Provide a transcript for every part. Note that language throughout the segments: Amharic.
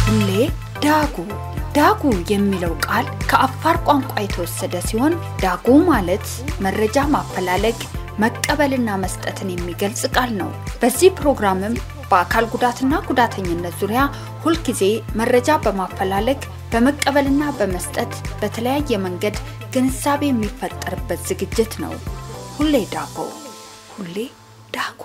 ሁሌ ዳጉ ዳጉ የሚለው ቃል ከአፋር ቋንቋ የተወሰደ ሲሆን ዳጉ ማለት መረጃ ማፈላለግ መቀበልና መስጠትን የሚገልጽ ቃል ነው። በዚህ ፕሮግራምም በአካል ጉዳትና ጉዳተኝነት ዙሪያ ሁልጊዜ መረጃ በማፈላለግ በመቀበልና በመስጠት በተለያየ መንገድ ግንዛቤ የሚፈጠርበት ዝግጅት ነው። ሁሌ ዳጉ ሁሌ ዳጉ።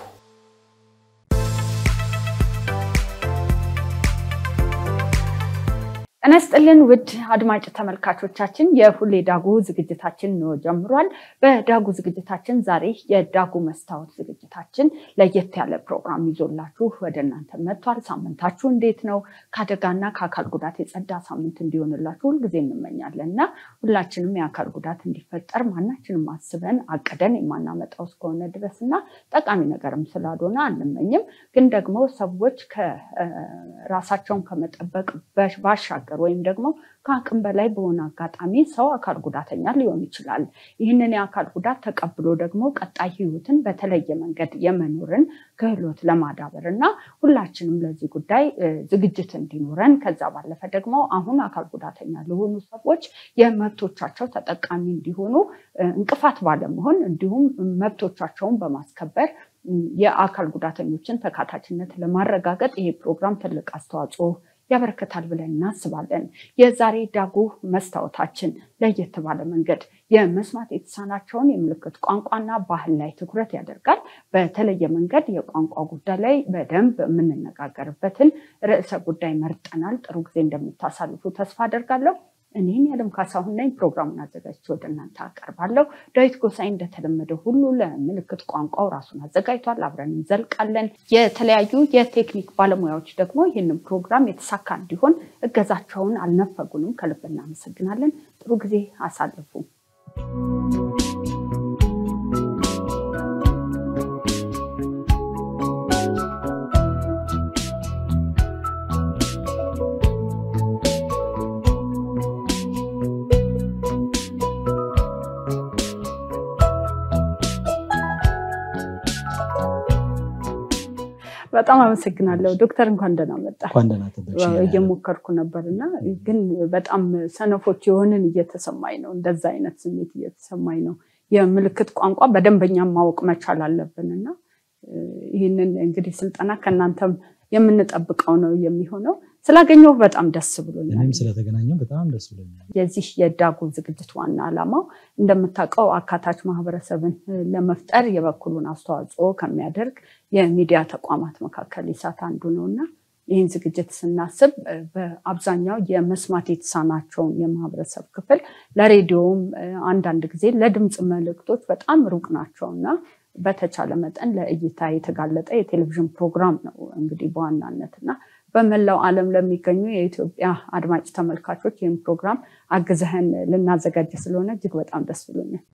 ጤና ይስጥልን ውድ አድማጭ ተመልካቾቻችን፣ የሁሌ ዳጉ ዝግጅታችን ነው ጀምሯል። በዳጉ ዝግጅታችን ዛሬ የዳጉ መስታወት ዝግጅታችን ለየት ያለ ፕሮግራም ይዞላችሁ ወደ እናንተ መጥቷል። ሳምንታችሁ እንዴት ነው? ከአደጋና ከአካል ጉዳት የጸዳ ሳምንት እንዲሆንላችሁ ሁልጊዜ እንመኛለን እና ሁላችንም የአካል ጉዳት እንዲፈጠር ማናችንም አስበን አቅደን የማናመጣው እስከሆነ ድረስ እና ጠቃሚ ነገርም ስላልሆነ አንመኝም። ግን ደግሞ ሰዎች ከራሳቸውን ከመጠበቅ ባሻገር ወይም ደግሞ ከአቅም በላይ በሆነ አጋጣሚ ሰው አካል ጉዳተኛ ሊሆን ይችላል። ይህንን የአካል ጉዳት ተቀብሎ ደግሞ ቀጣይ ሕይወትን በተለየ መንገድ የመኖርን ክህሎት ለማዳበር እና ሁላችንም ለዚህ ጉዳይ ዝግጅት እንዲኖረን ከዛ ባለፈ ደግሞ አሁን አካል ጉዳተኛ ለሆኑ ሰዎች የመብቶቻቸው ተጠቃሚ እንዲሆኑ እንቅፋት ባለመሆን እንዲሁም መብቶቻቸውን በማስከበር የአካል ጉዳተኞችን ተካታችነት ለማረጋገጥ ይሄ ፕሮግራም ትልቅ አስተዋጽኦ ያበረከታል ብለን እናስባለን። የዛሬ ዳጉ መስታወታችን ለየት ባለ መንገድ የመስማት የተሳናቸውን የምልክት ቋንቋና ባህል ላይ ትኩረት ያደርጋል። በተለየ መንገድ የቋንቋ ጉዳይ ላይ በደንብ የምንነጋገርበትን ርዕሰ ጉዳይ መርጠናል። ጥሩ ጊዜ እንደምታሳልፉ ተስፋ አደርጋለሁ። እኔን ያለም ካሳሁን ነኝ። ፕሮግራሙን አዘጋጅቼ ወደ እናንተ አቀርባለሁ። ዳዊት ጎሳይ እንደተለመደው ሁሉ ለምልክት ቋንቋው ራሱን አዘጋጅቷል። አብረን እንዘልቃለን። የተለያዩ የቴክኒክ ባለሙያዎች ደግሞ ይህንን ፕሮግራም የተሳካ እንዲሆን እገዛቸውን አልነፈጉንም። ከልብ እናመሰግናለን። ጥሩ ጊዜ አሳልፉ። በጣም አመሰግናለሁ ዶክተር፣ እንኳን ደህና መጣ። እየሞከርኩ ነበር እና ግን በጣም ሰነፎች የሆንን እየተሰማኝ ነው። እንደዛ አይነት ስሜት እየተሰማኝ ነው። የምልክት ቋንቋ በደንበኛ ማወቅ መቻል አለብን እና ይህንን እንግዲህ ስልጠና ከእናንተም የምንጠብቀው ነው የሚሆነው። ስላገኘሁ በጣም ደስ ብሎኛል። እኔም ስለተገናኘው በጣም ደስ ብሎኛል። የዚህ የዳጉ ዝግጅት ዋና ዓላማው እንደምታውቀው አካታች ማህበረሰብን ለመፍጠር የበኩሉን አስተዋጽኦ ከሚያደርግ የሚዲያ ተቋማት መካከል ኢሳት አንዱ ነው እና ይህን ዝግጅት ስናስብ በአብዛኛው የመስማት የተሳናቸውን የማህበረሰብ ክፍል ለሬዲዮም አንዳንድ ጊዜ ለድምፅ መልእክቶች በጣም ሩቅ ናቸው እና በተቻለ መጠን ለእይታ የተጋለጠ የቴሌቪዥን ፕሮግራም ነው እንግዲህ በዋናነት እና በመላው ዓለም ለሚገኙ የኢትዮጵያ አድማጭ ተመልካቾች ይህን ፕሮግራም አግዘህን ልናዘጋጅ ስለሆነ እጅግ በጣም ደስ ብሎኛል።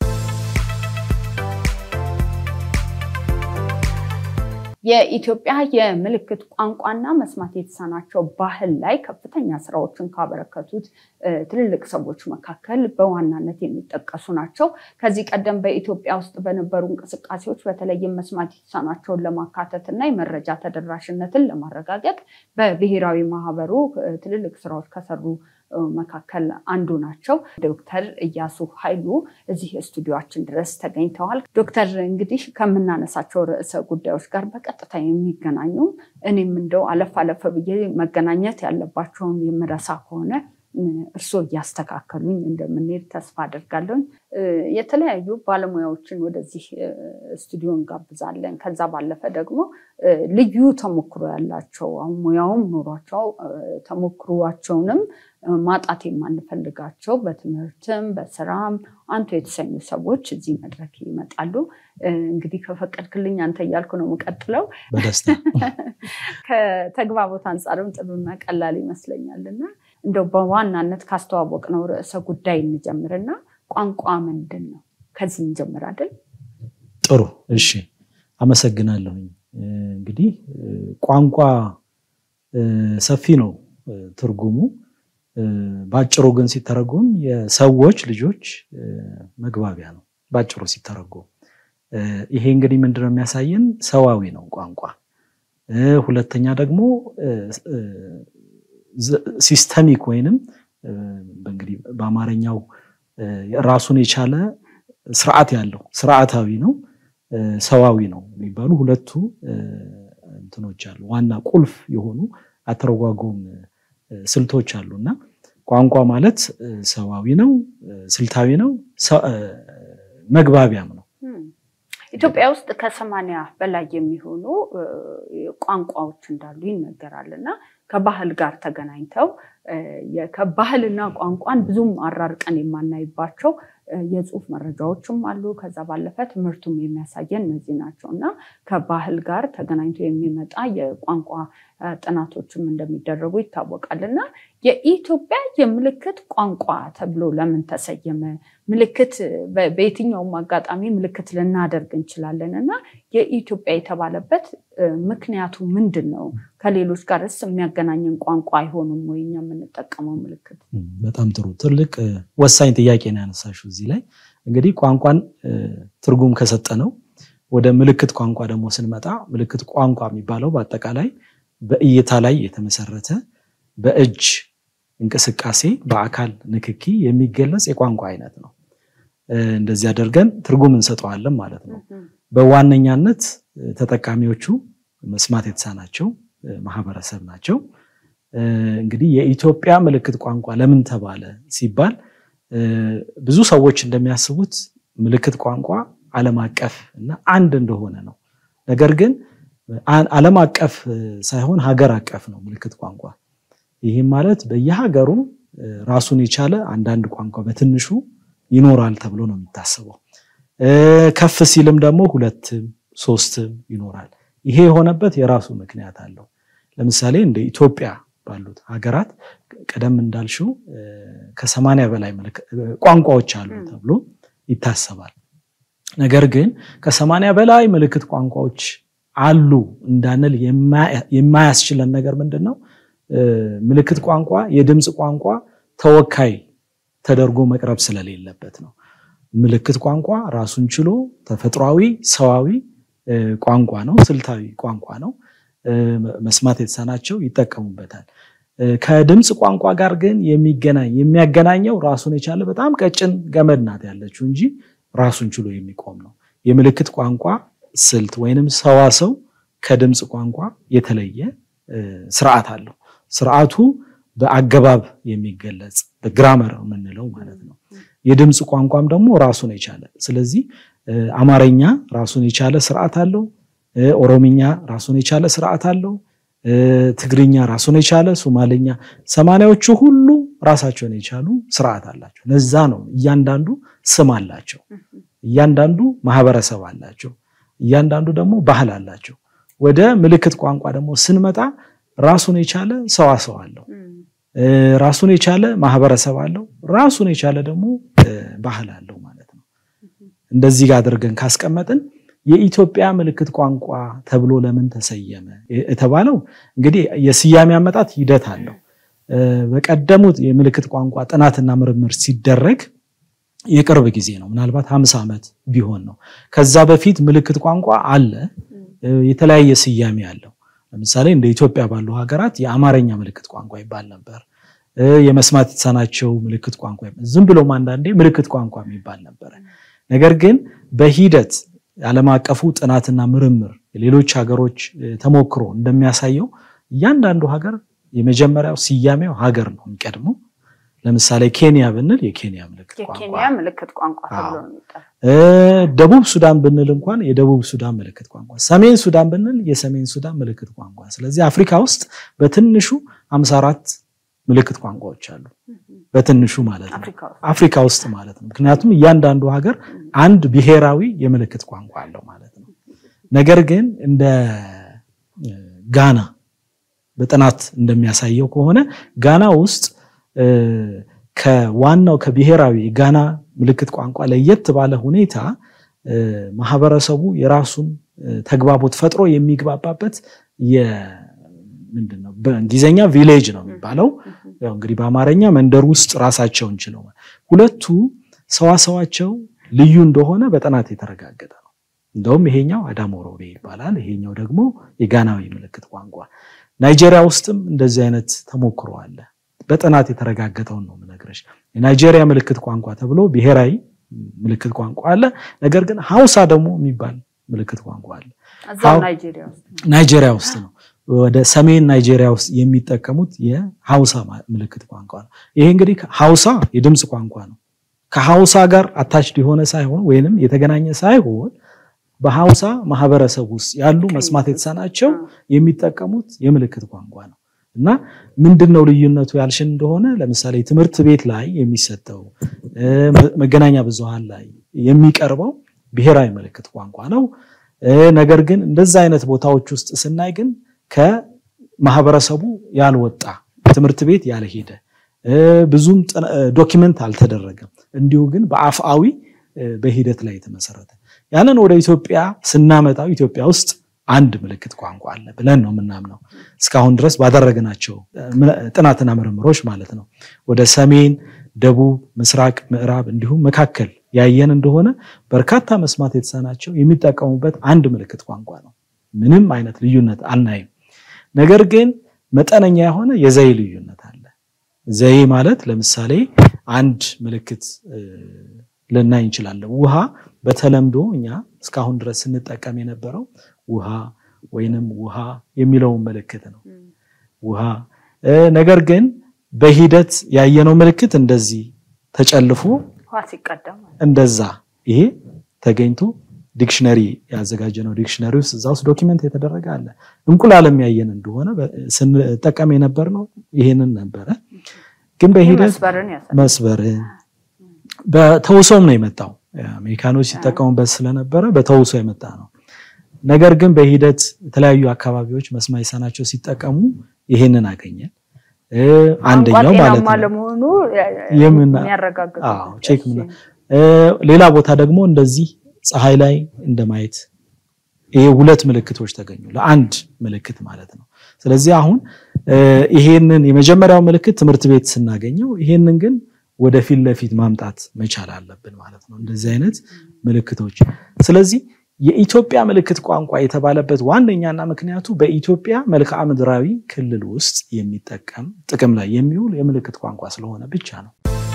የኢትዮጵያ የምልክት ቋንቋና መስማት የተሳናቸው ባህል ላይ ከፍተኛ ስራዎችን ካበረከቱት ትልልቅ ሰዎች መካከል በዋናነት የሚጠቀሱ ናቸው። ከዚህ ቀደም በኢትዮጵያ ውስጥ በነበሩ እንቅስቃሴዎች በተለይም መስማት የተሳናቸውን ለማካተት እና የመረጃ ተደራሽነትን ለማረጋገጥ በብሔራዊ ማህበሩ ትልልቅ ስራዎች ከሰሩ መካከል አንዱ ናቸው። ዶክተር እያሱ ኃይሉ እዚህ ስቱዲዮችን ድረስ ተገኝተዋል። ዶክተር እንግዲህ ከምናነሳቸው ርዕሰ ጉዳዮች ጋር በቀጥታ የሚገናኙ እኔም እንደው አለፍ አለፍ ብዬ መገናኘት ያለባቸውን የምረሳ ከሆነ እርስዎ እያስተካከሉኝ እንደምንሄድ ተስፋ አደርጋለሁኝ። የተለያዩ ባለሙያዎችን ወደዚህ ስቱዲዮ እንጋብዛለን። ከዛ ባለፈ ደግሞ ልዩ ተሞክሮ ያላቸው አሁን ሙያውም ኖሯቸው ተሞክሯቸውንም ማጣት የማንፈልጋቸው በትምህርትም በስራም አንቱ የተሰኙ ሰዎች እዚህ መድረክ ይመጣሉ። እንግዲህ ከፈቀድክልኝ አንተ እያልኩ ነው የምቀጥለው። በደስታ ከተግባቦት አንጻርም ጥሩና ቀላል ይመስለኛል እና እንደው በዋናነት ካስተዋወቅ ነው ርዕሰ ጉዳይ እንጀምርና ቋንቋ ምንድን ነው? ከዚህ እንጀምር አይደል? ጥሩ እሺ፣ አመሰግናለሁኝ። እንግዲህ ቋንቋ ሰፊ ነው ትርጉሙ። በአጭሩ ግን ሲተረጎም የሰዎች ልጆች መግባቢያ ነው በአጭሩ ሲተረጎም። ይሄ እንግዲህ ምንድነው የሚያሳየን? ሰዋዊ ነው ቋንቋ። ሁለተኛ ደግሞ ሲስተሚክ ወይንም እንግዲህ በአማርኛው ራሱን የቻለ ስርዓት ያለው ስርዓታዊ ነው፣ ሰዋዊ ነው የሚባሉ ሁለቱ እንትኖች አሉ። ዋና ቁልፍ የሆኑ አተረጓጎም ስልቶች አሉ እና ቋንቋ ማለት ሰዋዊ ነው፣ ስልታዊ ነው፣ መግባቢያም ነው። ኢትዮጵያ ውስጥ ከሰማንያ በላይ የሚሆኑ ቋንቋዎች እንዳሉ ይነገራል እና ከባህል ጋር ተገናኝተው ከባህልና ቋንቋን ብዙም አራርቀን የማናይባቸው የጽሁፍ መረጃዎችም አሉ። ከዛ ባለፈ ትምህርቱም የሚያሳየን እነዚህ ናቸው እና ከባህል ጋር ተገናኝቶ የሚመጣ የቋንቋ ጥናቶችም እንደሚደረጉ ይታወቃል እና የኢትዮጵያ የምልክት ቋንቋ ተብሎ ለምን ተሰየመ? ምልክት በየትኛውም አጋጣሚ ምልክት ልናደርግ እንችላለን እና የኢትዮጵያ የተባለበት ምክንያቱ ምንድን ነው? ከሌሎች ጋርስ የሚያገናኘን ቋንቋ አይሆንም ወይ እኛ የምንጠቀመው ምልክት? በጣም ጥሩ ትልቅ ወሳኝ ጥያቄ ነው ያነሳሽው። እዚህ ላይ እንግዲህ ቋንቋን ትርጉም ከሰጠነው ወደ ምልክት ቋንቋ ደግሞ ስንመጣ ምልክት ቋንቋ የሚባለው በአጠቃላይ በእይታ ላይ የተመሰረተ በእጅ እንቅስቃሴ በአካል ንክኪ የሚገለጽ የቋንቋ አይነት ነው። እንደዚህ አድርገን ትርጉም እንሰጠዋለን ማለት ነው። በዋነኛነት ተጠቃሚዎቹ መስማት የተሳናቸው ማህበረሰብ ናቸው። እንግዲህ የኢትዮጵያ ምልክት ቋንቋ ለምን ተባለ ሲባል ብዙ ሰዎች እንደሚያስቡት ምልክት ቋንቋ ዓለም አቀፍ እና አንድ እንደሆነ ነው። ነገር ግን ዓለም አቀፍ ሳይሆን ሀገር አቀፍ ነው ምልክት ቋንቋ። ይህም ማለት በየሀገሩ ራሱን የቻለ አንዳንድ ቋንቋ በትንሹ ይኖራል ተብሎ ነው የሚታሰበው። ከፍ ሲልም ደግሞ ሁለትም ሶስትም ይኖራል። ይሄ የሆነበት የራሱ ምክንያት አለው። ለምሳሌ እንደ ኢትዮጵያ ባሉት ሀገራት ቀደም እንዳልሽው ከሰማንያ በላይ ቋንቋዎች አሉ ተብሎ ይታሰባል። ነገር ግን ከሰማንያ በላይ ምልክት ቋንቋዎች አሉ እንዳንል የማያስችለን ነገር ምንድን ነው? ምልክት ቋንቋ የድምፅ ቋንቋ ተወካይ ተደርጎ መቅረብ ስለሌለበት ነው። ምልክት ቋንቋ ራሱን ችሎ ተፈጥሯዊ ሰዋዊ ቋንቋ ነው። ስልታዊ ቋንቋ ነው። መስማት የተሳናቸው ይጠቀሙበታል። ከድምፅ ቋንቋ ጋር ግን የሚገናኝ የሚያገናኘው ራሱን የቻለ በጣም ቀጭን ገመድ ናት ያለችው እንጂ ራሱን ችሎ የሚቆም ነው። የምልክት ቋንቋ ስልት ወይንም ሰዋሰው ከድምፅ ቋንቋ የተለየ ስርዓት አለው። ስርዓቱ በአገባብ የሚገለጽ በግራመር የምንለው ማለት ነው። የድምፅ ቋንቋም ደግሞ ራሱን የቻለ ስለዚህ አማርኛ ራሱን የቻለ ስርዓት አለው። ኦሮምኛ ራሱን የቻለ ስርዓት አለው። ትግርኛ ራሱን የቻለ ሶማሌኛ፣ ሰማንያዎቹ ሁሉ ራሳቸውን የቻሉ ስርዓት አላቸው። ለዛ ነው እያንዳንዱ ስም አላቸው። እያንዳንዱ ማህበረሰብ አላቸው። እያንዳንዱ ደግሞ ባህል አላቸው። ወደ ምልክት ቋንቋ ደግሞ ስንመጣ ራሱን የቻለ ሰዋሰው አለው። ራሱን የቻለ ማህበረሰብ አለው። ራሱን የቻለ ደግሞ ባህል አለው ማለት ነው። እንደዚህ ጋር አድርገን ካስቀመጥን የኢትዮጵያ ምልክት ቋንቋ ተብሎ ለምን ተሰየመ የተባለው እንግዲህ የስያሜ አመጣት ሂደት አለው። በቀደሙት የምልክት ቋንቋ ጥናትና ምርምር ሲደረግ የቅርብ ጊዜ ነው። ምናልባት ሀምሳ ዓመት ቢሆን ነው። ከዛ በፊት ምልክት ቋንቋ አለ፣ የተለያየ ስያሜ አለው። ለምሳሌ እንደ ኢትዮጵያ ባሉ ሀገራት የአማርኛ ምልክት ቋንቋ ይባል ነበር። የመስማት የተሳናቸው ምልክት ቋንቋ ዝም ብሎም አንዳንዴ ምልክት ቋንቋ የሚባል ነበረ። ነገር ግን በሂደት የዓለም አቀፉ ጥናትና ምርምር የሌሎች ሀገሮች ተሞክሮ እንደሚያሳየው እያንዳንዱ ሀገር የመጀመሪያው ስያሜው ሀገር ነው የሚቀድመው። ለምሳሌ ኬንያ ብንል የኬንያ ምልክት የኬንያ ምልክት ቋንቋ ተብሎ ነው የሚጠራው። ደቡብ ሱዳን ብንል እንኳን የደቡብ ሱዳን ምልክት ቋንቋ፣ ሰሜን ሱዳን ብንል የሰሜን ሱዳን ምልክት ቋንቋ። ስለዚህ አፍሪካ ውስጥ በትንሹ ሃምሳ አራት ምልክት ቋንቋዎች አሉ። በትንሹ ማለት ነው አፍሪካ ውስጥ ማለት ነው። ምክንያቱም እያንዳንዱ ሀገር አንድ ብሔራዊ የምልክት ቋንቋ አለው ማለት ነው። ነገር ግን እንደ ጋና በጥናት እንደሚያሳየው ከሆነ ጋና ውስጥ ከዋናው ከብሔራዊ ጋና ምልክት ቋንቋ ለየት ባለ ሁኔታ ማህበረሰቡ የራሱን ተግባቦት ፈጥሮ የሚግባባበት ምንድን ነው በእንግሊዝኛ ቪሌጅ ነው የሚባለው። ያው እንግዲህ በአማርኛ መንደር ውስጥ ራሳቸውን ችለው ሁለቱ ሰዋሰዋቸው ልዩ እንደሆነ በጥናት የተረጋገጠ ነው። እንደውም ይሄኛው አዳሞሮቤ ይባላል፣ ይሄኛው ደግሞ የጋናዊ ምልክት ቋንቋ። ናይጄሪያ ውስጥም እንደዚህ አይነት ተሞክሮ አለ። በጥናት የተረጋገጠውን ነው የምነግርሽ። የናይጄሪያ ምልክት ቋንቋ ተብሎ ብሔራዊ ምልክት ቋንቋ አለ። ነገር ግን ሀውሳ ደግሞ የሚባል ምልክት ቋንቋ አለ። እዛው ናይጄሪያ ውስጥ ነው። ናይጄሪያ ውስጥ ነው። ወደ ሰሜን ናይጄሪያ ውስጥ የሚጠቀሙት የሀውሳ ምልክት ቋንቋ ነው። ይሄ እንግዲህ ሀውሳ የድምፅ ቋንቋ ነው። ከሀውሳ ጋር አታችድ የሆነ ሳይሆን ወይንም የተገናኘ ሳይሆን በሀውሳ ማህበረሰብ ውስጥ ያሉ መስማት የተሳናቸው የሚጠቀሙት የምልክት ቋንቋ ነው እና ምንድን ነው ልዩነቱ ያልሽን እንደሆነ ለምሳሌ ትምህርት ቤት ላይ የሚሰጠው መገናኛ ብዙሃን ላይ የሚቀርበው ብሔራዊ ምልክት ቋንቋ ነው። ነገር ግን እንደዛ አይነት ቦታዎች ውስጥ ስናይ ግን ከማህበረሰቡ ያልወጣ ትምህርት ቤት ያልሄደ ብዙም ዶኪመንት አልተደረገም። እንዲሁ ግን በአፍአዊ በሂደት ላይ የተመሰረተ ያንን ወደ ኢትዮጵያ ስናመጣው ኢትዮጵያ ውስጥ አንድ ምልክት ቋንቋ አለ ብለን ነው የምናምነው። እስካሁን ድረስ ባደረግናቸው ጥናትና ምርምሮች ማለት ነው። ወደ ሰሜን፣ ደቡብ፣ ምስራቅ፣ ምዕራብ እንዲሁም መካከል ያየን እንደሆነ በርካታ መስማት የተሳናቸው የሚጠቀሙበት አንድ ምልክት ቋንቋ ነው። ምንም አይነት ልዩነት አናይም። ነገር ግን መጠነኛ የሆነ የዘይ ልዩነት አለ። ዘይ ማለት ለምሳሌ አንድ ምልክት ልናይ እንችላለን። ውሃ በተለምዶ እኛ እስካሁን ድረስ ስንጠቀም የነበረው ውሃ ወይንም ውሃ የሚለውን ምልክት ነው። ውሃ ነገር ግን በሂደት ያየነው ምልክት እንደዚህ ተጨልፎ እንደዛ ይሄ ተገኝቶ ዲክሽነሪ ያዘጋጀነው ዲክሽነሪ ውስጥ እዛ ውስጥ ዶኪመንት የተደረገ አለ። እንቁላልም ያየን እንደሆነ ስንጠቀም የነበር ነው ይሄንን ነበረ። ግን በሂደት መስበርን በተውሶም ነው የመጣው። አሜሪካኖች ሲጠቀሙበት ስለነበረ በተውሶ የመጣ ነው። ነገር ግን በሂደት የተለያዩ አካባቢዎች መስማት የተሳናቸው ሲጠቀሙ ይሄንን አገኘን። አንደኛው ማለት ለመሆኑ ቼክ ሌላ ቦታ ደግሞ እንደዚህ ፀሐይ ላይ እንደማየት ይሄ ሁለት ምልክቶች ተገኙ ለአንድ ምልክት ማለት ነው። ስለዚህ አሁን ይሄንን የመጀመሪያው ምልክት ትምህርት ቤት ስናገኘው ይሄንን ግን ወደ ፊት ለፊት ማምጣት መቻል አለብን ማለት ነው። እንደዚህ አይነት ምልክቶች ስለዚህ የኢትዮጵያ ምልክት ቋንቋ የተባለበት ዋነኛና ምክንያቱ በኢትዮጵያ መልክዓ ምድራዊ ክልል ውስጥ የሚጠቀም ጥቅም ላይ የሚውል የምልክት ቋንቋ ስለሆነ ብቻ ነው።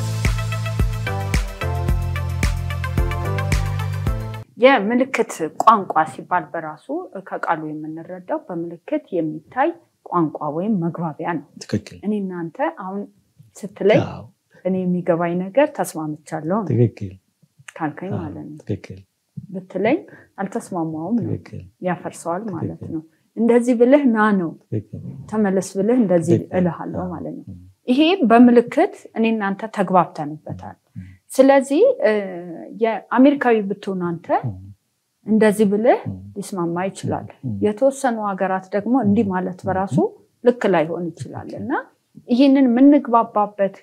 የምልክት ቋንቋ ሲባል በራሱ ከቃሉ የምንረዳው በምልክት የሚታይ ቋንቋ ወይም መግባቢያ ነው። ትክክል። እኔ እናንተ አሁን ስትለይ እኔ የሚገባኝ ነገር ተስማምቻለሁ ትክክል ካልከኝ ማለት ነው ትክክል ብትለኝ አልተስማማውም ነው ትክክል ያፈርሰዋል ማለት ነው። እንደዚህ ብልህ ና ነው ትክክል ተመለስ ብልህ እንደዚህ ትክክል። እልሃለሁ ማለት ነው። ይሄ በምልክት እኔ እናንተ ተግባብተንበታል። ስለዚህ የአሜሪካዊ ብትሆን አንተ እንደዚህ ብልህ ሊስማማ ይችላል። የተወሰኑ ሀገራት ደግሞ እንዲህ ማለት በራሱ ልክ ላይሆን ይችላል እና ይህንን የምንግባባበት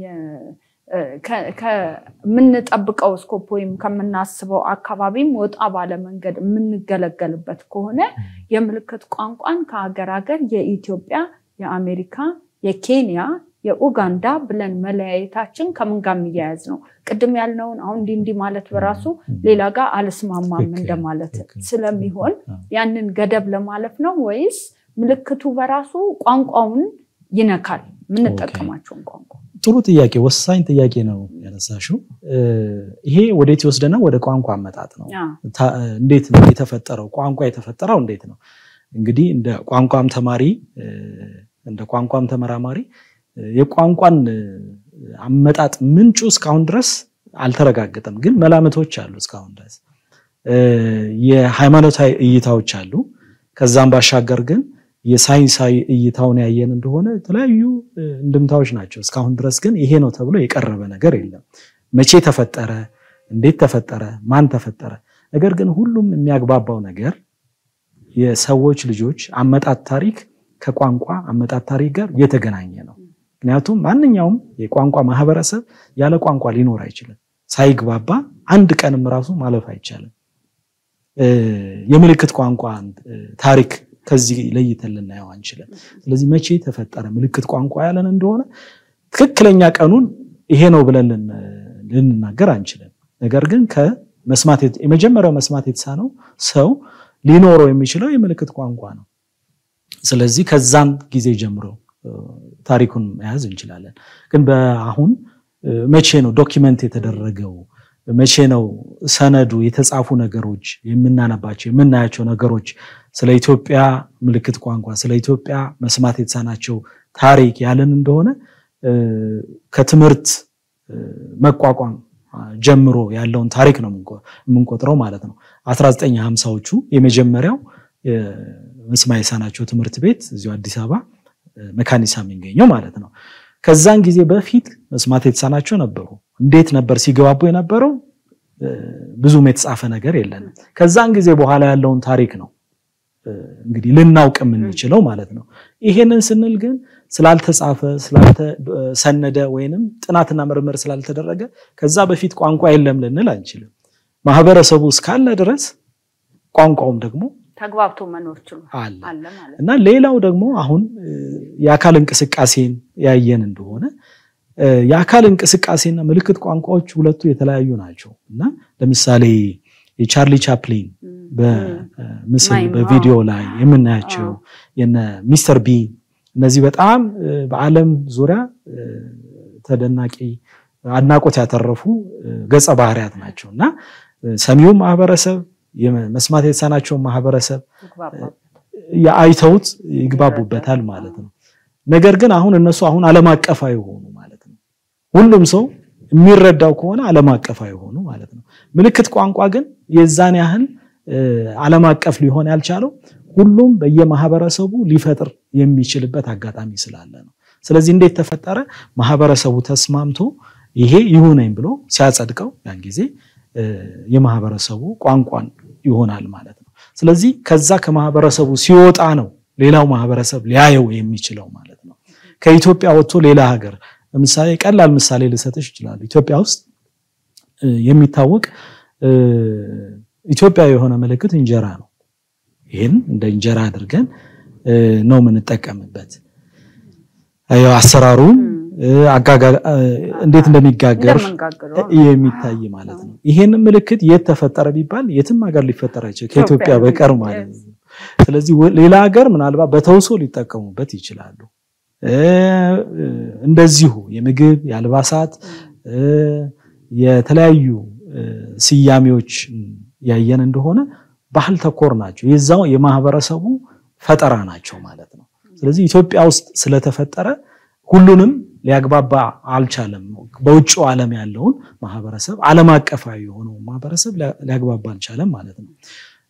ከምንጠብቀው ስኮፕ ወይም ከምናስበው አካባቢም ወጣ ባለ መንገድ የምንገለገልበት ከሆነ የምልክት ቋንቋን ከሀገር ሀገር የኢትዮጵያ፣ የአሜሪካ፣ የኬንያ፣ የኡጋንዳ ብለን መለያየታችን ከምን ጋር የሚያያዝ ነው? ቅድም ያልነውን አሁን እንዲህ እንዲህ ማለት በራሱ ሌላ ጋር አልስማማም ትክክል፣ እንደማለት ትክክል። ስለሚሆን አዎ። ያንን ገደብ ለማለፍ ነው ወይስ ምልክቱ በራሱ ቋንቋውን ይነካል? የምንጠቀማቸውን ቋንቋ ጥሩ ጥያቄ፣ ወሳኝ ጥያቄ ነው ያነሳሽው። ይሄ ወዴት ይወስደናል? ወደ ቋንቋ አመጣጥ ነው። አ፣ ታ- እንዴት ነው የተፈጠረው? ቋንቋ የተፈጠረው እንዴት ነው? እንግዲህ እንደ ቋንቋም ተማሪ እ፣ እንደ ቋንቋም ተመራማሪ እ፣ የቋንቋን እ፣ አመጣጥ ምንጩ እስካሁን ድረስ አልተረጋገጠም፣ ግን መላምቶች አሉ እስካሁን ድረስ እ፣ የሃይማኖታዊ እይታዎች አሉ። ከዛም ባሻገር ግን የሳይንሳዊ እይታውን ያየን እንደሆነ የተለያዩ እ፣ እንድምታዎች ናቸው። እስካሁን ድረስ ግን ይሄ ነው ተብሎ የቀረበ ነገር የለም። መቼ ተፈጠረ? እንዴት ተፈጠረ? ማን ተፈጠረ? ነገር ግን ሁሉም የሚያግባባው ነገር የሰዎች ልጆች አመጣጥ ታሪክ ከቋንቋ አመጣጥ ታሪክ ጋር የተገናኘ ነው። ምክንያቱም ማንኛውም የቋንቋ ማህበረሰብ ያለ ቋንቋ ሊኖር አይችልም። ሳይግባባ አንድ ቀንም ራሱ ማለፍ አይቻልም። እ፣ የምልክት ቋንቋ እ፣ ታሪክ ከዚህ ለይተን ልናየው አንችልም። ስለዚህ መቼ ተፈጠረ ምልክት ቋንቋ ያለን እንደሆነ ትክክለኛ ቀኑን ይሄ ነው ብለን ልን- ልንናገር አንችልም። ነገር ግን ከመስማት የት- የመጀመሪያው መስማት የተሳነው ሰው ሊኖረው የሚችለው የምልክት ቋንቋ ነው። ስለዚህ ከዛም ጊዜ ጀምሮ ታሪኩን መያዝ እንችላለን። ግን በአሁን መቼ ነው ዶኪመንት የተደረገው? መቼ ነው ሰነዱ የተጻፉ ነገሮች የምናነባቸው የምናያቸው ነገሮች ስለ ኢትዮጵያ ምልክት ቋንቋ ስለ ኢትዮጵያ መስማት የተሳናቸው ታሪክ ያለን እንደሆነ ከትምህርት መቋቋም ጀምሮ ያለውን ታሪክ ነው የምንቆጥረው ማለት ነው። 1950ዎቹ የመጀመሪያው መስማት የተሳናቸው ትምህርት ቤት እዚሁ አዲስ አበባ መካኒሳ የሚገኘው ማለት ነው። ከዛን ጊዜ በፊት መስማት የተሳናቸው ነበሩ። እንዴት ነበር ሲገባቡ የነበረው? ብዙም የተጻፈ ነገር የለንም። ከዛን ጊዜ በኋላ ያለውን ታሪክ ነው እንግዲህ ልናውቅ የምንችለው ማለት ነው። ይሄንን ስንል ግን ስላልተጻፈ ስላልተሰነደ ወይንም ጥናትና ምርምር ስላልተደረገ ከዛ በፊት ቋንቋ የለም ልንል አንችልም። ማህበረሰቡ እስካለ ድረስ ቋንቋውም ደግሞ ተግባብቶ መኖር ችሏል አለ አለ ማለት ነው። እና ሌላው ደግሞ አሁን የአካል እንቅስቃሴን ያየን እንደሆነ የአካል እንቅስቃሴና ምልክት ቋንቋዎች ሁለቱ የተለያዩ ናቸው እና ለምሳሌ የቻርሊ ቻፕሊን በምስል ማይም፣ በቪዲዮ አዎ። ላይ የምናያቸው የነ ሚስተር ቢን እነዚህ በጣም በዓለም ዙሪያ ተደናቂ አድናቆት ያተረፉ ገጸ ባህሪያት ናቸው እና ሰሚውን ማህበረሰብ መስማት የተሳናቸውን ማህበረሰብ ይግባባል። አይተውት ይግባቡበታል ማለት ነው። ነገር ግን አሁን እነሱ አሁን ዓለም አቀፋዊ ሆኑ ማለት ነው። ሁሉም ሰው የሚረዳው ከሆነ ዓለም አቀፋዊ ሆኑ ማለት ነው። ምልክት ቋንቋ ግን የዛን ያህል ዓለም አቀፍ ሊሆን ያልቻለው ሁሉም በየማህበረሰቡ ሊፈጥር የሚችልበት አጋጣሚ ስላለ ነው። ስለዚህ እንዴት ተፈጠረ? ማህበረሰቡ ተስማምቶ ይሄ ይሁነኝ ብሎ ሲያጸድቀው ያን ጊዜ የማህበረሰቡ ቋንቋን ይሆናል ማለት ነው። ስለዚህ ከዛ ከማህበረሰቡ ሲወጣ ነው ሌላው ማህበረሰብ ሊያየው የሚችለው ማለት ነው። ከኢትዮጵያ ወጥቶ ሌላ ሀገር ለምሳሌ ቀላል ምሳሌ ልሰጥሽ ይችላሉ። ኢትዮጵያ ውስጥ የሚታወቅ ኢትዮጵያዊ የሆነ ምልክት እንጀራ ነው። ይህን እንደ እንጀራ አድርገን ነው የምንጠቀምበት። ያው አሰራሩም እንዴት እንደሚጋገር እንደምንጋግረው የሚታይ ማለት ነው። ይሄን ምልክት የት ተፈጠረ ቢባል የትም ሀገር ሊፈጠር አይችል ከኢትዮጵያ በቀር ማለት ነው። ስለዚህ ሌላ ሀገር ምናልባት በተውሶ ሊጠቀሙበት ይችላሉ። እንደዚሁ የምግብ የአልባሳት የተለያዩ ስያሜዎች ያየን እንደሆነ ባህል ተኮር ናቸው። የዛው የማህበረሰቡ ፈጠራ ናቸው ማለት ነው። ስለዚህ ኢትዮጵያ ውስጥ ስለተፈጠረ ሁሉንም ሊያግባባ አልቻለም። በውጭው ዓለም ያለውን ማህበረሰብ ዓለም አቀፋዊ የሆነውን ማህበረሰብ ሊያግባባ አልቻለም ማለት ነው።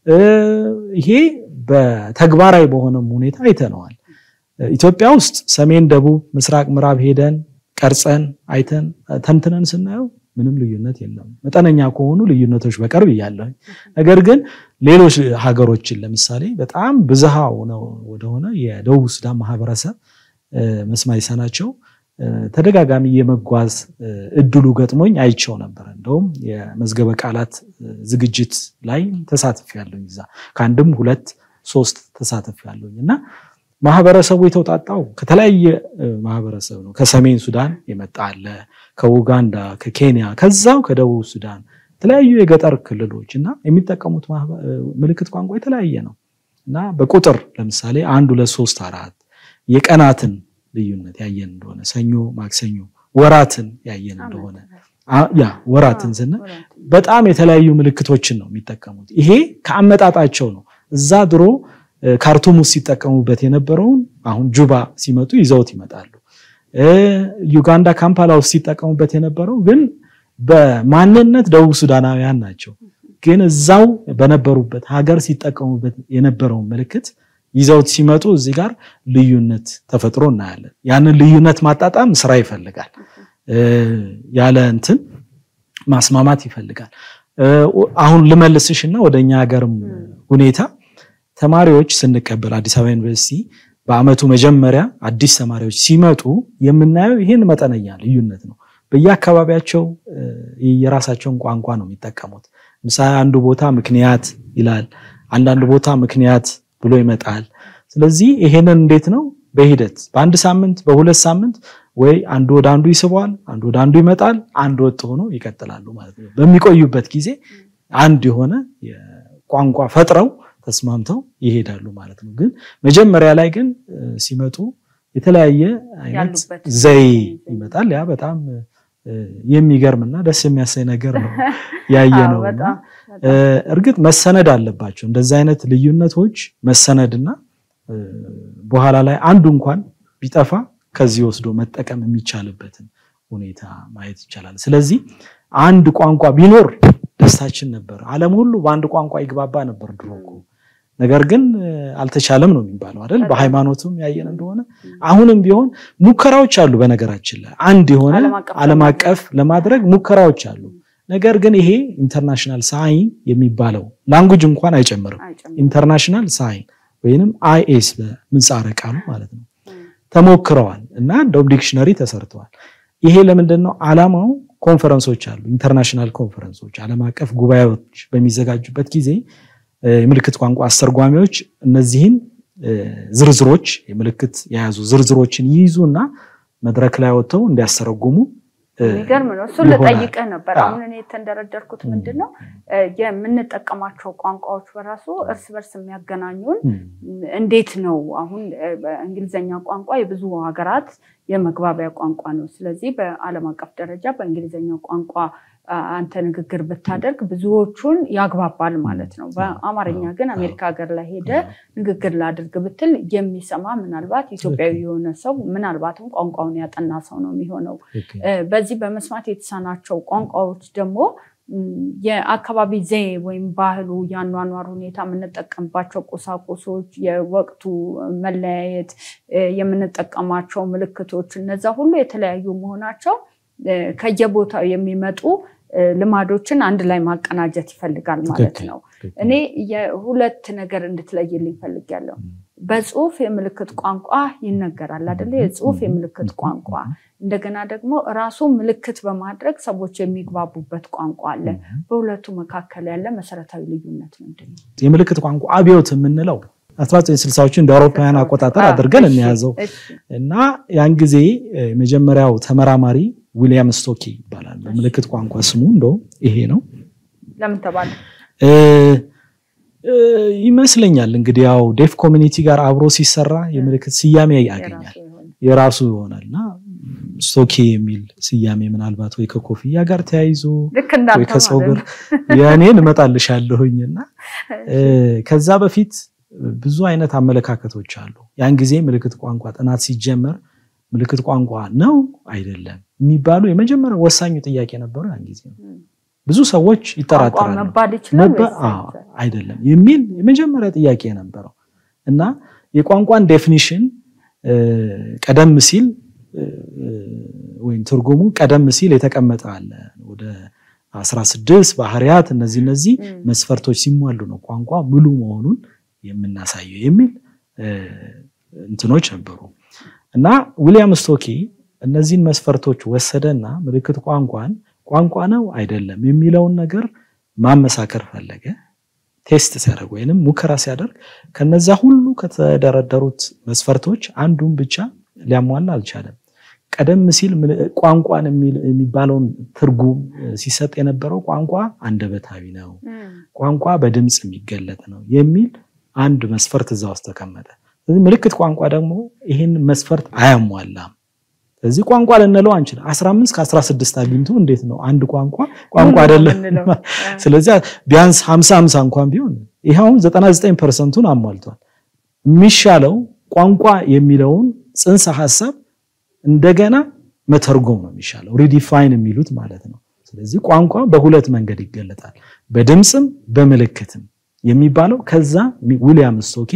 ይሄ በተግባራዊ በሆነም ሁኔታ አይተነዋል። ኢትዮጵያ ውስጥ ሰሜን፣ ደቡብ፣ ምስራቅ፣ ምዕራብ ሄደን ቀርጸን አይተን ተንትነን ስናየው ምንም ልዩነት የለም። መጠነኛ ከሆኑ ልዩነቶች በቀር ብያለሁ። ነገር ግን ሌሎች ሀገሮችን ለምሳሌ በጣም ብዝሃ ወደሆነ የደቡብ ሱዳን ማህበረሰብ መስማት የተሳናቸው ተደጋጋሚ የመጓዝ እድሉ ገጥሞኝ አይቸው ነበር። እንደውም የመዝገበ ቃላት ዝግጅት ላይ ተሳትፍ ያለኝ እዛ ከአንድም ሁለት ሶስት ተሳትፍ ያለኝ እና ማህበረሰቡ የተውጣጣው ከተለያየ ማህበረሰብ ነው። ከሰሜን ሱዳን የመጣ አለ፣ ከኡጋንዳ፣ ከኬንያ፣ ከዛው ከደቡብ ሱዳን የተለያዩ የገጠር ክልሎች እና የሚጠቀሙት ምልክት ቋንቋ የተለያየ ነው እና በቁጥር ለምሳሌ አንድ ሁለት ሶስት አራት የቀናትን ልዩነት ያየን እንደሆነ ሰኞ፣ ማክሰኞ፣ ወራትን ያየን እንደሆነ ያ ወራትን ስንል በጣም የተለያዩ ምልክቶችን ነው የሚጠቀሙት። ይሄ ከአመጣጣቸው ነው። እዛ ድሮ ካርቱም ውስጥ ሲጠቀሙበት የነበረውን አሁን ጁባ ሲመጡ ይዘውት ይመጣሉ። ዩጋንዳ ካምፓላ ውስጥ ሲጠቀሙበት የነበረው ግን በማንነት ደቡብ ሱዳናውያን ናቸው። ግን እዛው በነበሩበት ሀገር ሲጠቀሙበት የነበረውን ምልክት ይዘውት ሲመጡ እዚህ ጋር ልዩነት ተፈጥሮ እናያለን። ያንን ልዩነት ማጣጣም ስራ ይፈልጋል። ያለ እንትን ማስማማት ይፈልጋል። አሁን ልመልስሽና ወደ እኛ ሀገርም ሁኔታ ተማሪዎች ስንቀበል አዲስ አበባ ዩኒቨርሲቲ በአመቱ መጀመሪያ አዲስ ተማሪዎች ሲመጡ የምናየው ይህን መጠነኛ ልዩነት ነው። በየአካባቢያቸው የራሳቸውን ቋንቋ ነው የሚጠቀሙት። ምሳሌ አንዱ ቦታ ምክንያት ይላል፣ አንዳንድ ቦታ ምክንያት ብሎ ይመጣል። ስለዚህ ይሄንን እንዴት ነው በሂደት በአንድ ሳምንት በሁለት ሳምንት ወይ አንዱ ወደ አንዱ ይስበዋል፣ አንዱ ወደ አንዱ ይመጣል፣ አንድ ወጥ ሆኖ ይቀጥላሉ ማለት ነው። በሚቆዩበት ጊዜ አንድ የሆነ ቋንቋ ፈጥረው ተስማምተው ይሄዳሉ ማለት ነው። ግን መጀመሪያ ላይ ግን ሲመጡ የተለያየ አይነት ዘይ ይመጣል። ያ በጣም የሚገርምና ደስ የሚያሳይ ነገር ነው ያየ ነው። እርግጥ መሰነድ አለባቸው እንደዚህ አይነት ልዩነቶች መሰነድና በኋላ ላይ አንዱ እንኳን ቢጠፋ ከዚህ ወስዶ መጠቀም የሚቻልበትን ሁኔታ ማየት ይቻላል። ስለዚህ አንድ ቋንቋ ቢኖር ደስታችን ነበር። ዓለም ሁሉ በአንድ ቋንቋ ይግባባ ነበር ድሮ እኮ። ነገር ግን አልተቻለም ነው የሚባለው አይደል? በሃይማኖቱም ያየን እንደሆነ አሁንም ቢሆን ሙከራዎች አሉ። በነገራችን ላይ አንድ የሆነ ዓለም አቀፍ ለማድረግ ሙከራዎች አሉ። ነገር ግን ይሄ ኢንተርናሽናል ሳይን የሚባለው ላንጉጅ እንኳን አይጨምርም። ኢንተርናሽናል ሳይን ወይንም አይኤስ በምህጻረ ቃሉ ማለት ነው ተሞክረዋል እና እንደውም ዲክሽነሪ ተሰርተዋል። ይሄ ለምንድን ነው ዓላማው? ኮንፈረንሶች አሉ፣ ኢንተርናሽናል ኮንፈረንሶች፣ ዓለም አቀፍ ጉባኤዎች በሚዘጋጁበት ጊዜ የምልክት ቋንቋ አስተርጓሚዎች እነዚህን ዝርዝሮች የምልክት የያዙ ዝርዝሮችን ይይዙ እና መድረክ ላይ ወጥተው እንዲያስተረጉሙ የሚገርም ነው። እሱን ልጠይቅህ ነበር። አሁን እኔ የተንደረደርኩት ምንድን ነው የምንጠቀማቸው ቋንቋዎች በራሱ እርስ በርስ የሚያገናኙን እንዴት ነው? አሁን በእንግሊዝኛ ቋንቋ የብዙ ሀገራት የመግባቢያ ቋንቋ ነው። ስለዚህ በዓለም አቀፍ ደረጃ በእንግሊዝኛ ቋንቋ አንተ ንግግር ብታደርግ ብዙዎቹን ያግባባል ማለት ነው። በአማርኛ ግን አሜሪካ ሀገር ላይ ሄደ ንግግር ላድርግ ብትል የሚሰማ ምናልባት ኢትዮጵያዊ የሆነ ሰው ምናልባትም ቋንቋውን ያጠና ሰው ነው የሚሆነው። በዚህ በመስማት የተሳናቸው ቋንቋዎች ደግሞ የአካባቢ ዘዬ ወይም ባህሉ፣ የአኗኗር ሁኔታ፣ የምንጠቀምባቸው ቁሳቁሶች፣ የወቅቱ መለያየት፣ የምንጠቀማቸው ምልክቶች እነዛ ሁሉ የተለያዩ መሆናቸው ከየቦታው የሚመጡ ልማዶችን አንድ ላይ ማቀናጀት ይፈልጋል ማለት ነው። እኔ የሁለት ነገር እንድትለይልኝ ፈልጊያለሁ። በጽሁፍ የምልክት ቋንቋ ይነገራል አይደለ? የጽሁፍ የምልክት ቋንቋ እንደገና ደግሞ ራሱ ምልክት በማድረግ ሰዎች የሚግባቡበት ቋንቋ አለ። በሁለቱ መካከል ያለ መሰረታዊ ልዩነት ምንድን ነው? የምልክት ቋንቋ አብዮት የምንለው 1960ዎቹ እንደ አውሮፓውያን አቆጣጠር አድርገን እንያዘው እና ያን ጊዜ የመጀመሪያው ተመራማሪ ዊሊያም ስቶኪ ይባላል። በምልክት ቋንቋ ስሙ እንደውም ይሄ ነው። ለምን ተባለ ይመስለኛል እንግዲህ ያው ዴፍ ኮሚኒቲ ጋር አብሮ ሲሰራ የምልክት ስያሜ ያገኛል፣ የራሱ ይሆናል እና ስቶኪ የሚል ስያሜ ምናልባት ወይ ከኮፍያ ጋር ተያይዞ ወይ ከሰው ጋር የእኔን እመጣልሻለሁኝ እና ከዛ በፊት ብዙ አይነት አመለካከቶች አሉ። ያን ጊዜ ምልክት ቋንቋ ጥናት ሲጀመር ምልክት ቋንቋ ነው አይደለም የሚባሉ የመጀመሪያ ወሳኙ ጥያቄ ነበሩ። ያን ጊዜ ብዙ ሰዎች ይጠራጠራሉ። አይደለም የሚል የመጀመሪያ ጥያቄ ነበረው እና የቋንቋን ዴፊኒሽን ቀደም ሲል ወይም ትርጉሙ ቀደም ሲል የተቀመጠ አለ ወደ አስራ ስድስት ባህሪያት እነዚህ እነዚህ መስፈርቶች ሲሟሉ ነው ቋንቋ ሙሉ መሆኑን የምናሳየው የሚል እንትኖች ነበሩ እና ዊሊያም ስቶኪ እነዚህን መስፈርቶች ወሰደና ምልክት ቋንቋን ቋንቋ ነው አይደለም የሚለውን ነገር ማመሳከር ፈለገ። ቴስት ሲያደርግ ወይንም ሙከራ ሲያደርግ ከነዛ ሁሉ ከተደረደሩት መስፈርቶች አንዱን ብቻ ሊያሟላ አልቻለም። ቀደም ሲል ቋንቋን የሚባለውን ትርጉም ሲሰጥ የነበረው ቋንቋ አንደበታዊ ነው፣ ቋንቋ በድምፅ የሚገለጥ ነው የሚል አንድ መስፈርት እዛ ውስጥ ተቀመጠ። ስለዚህ ምልክት ቋንቋ ደግሞ ይህን መስፈርት አያሟላም። ስለዚህ ቋንቋ ልንለው አንችልም። 15 ከ16 አግኝቶ እንዴት ነው አንድ ቋንቋ ቋንቋ አይደለም? ስለዚህ ቢያንስ 50 50 እንኳን ቢሆን ይኸውን 99 ፐርሰንቱን አሟልቷል። የሚሻለው ቋንቋ የሚለውን ጽንሰ ሀሳብ እንደገና መተርጎም ነው የሚሻለው፣ ሪዲፋይን የሚሉት ማለት ነው። ስለዚህ ቋንቋ በሁለት መንገድ ይገለጣል፣ በድምፅም በምልክትም የሚባለው ከዛ ዊሊያም ስቶኪ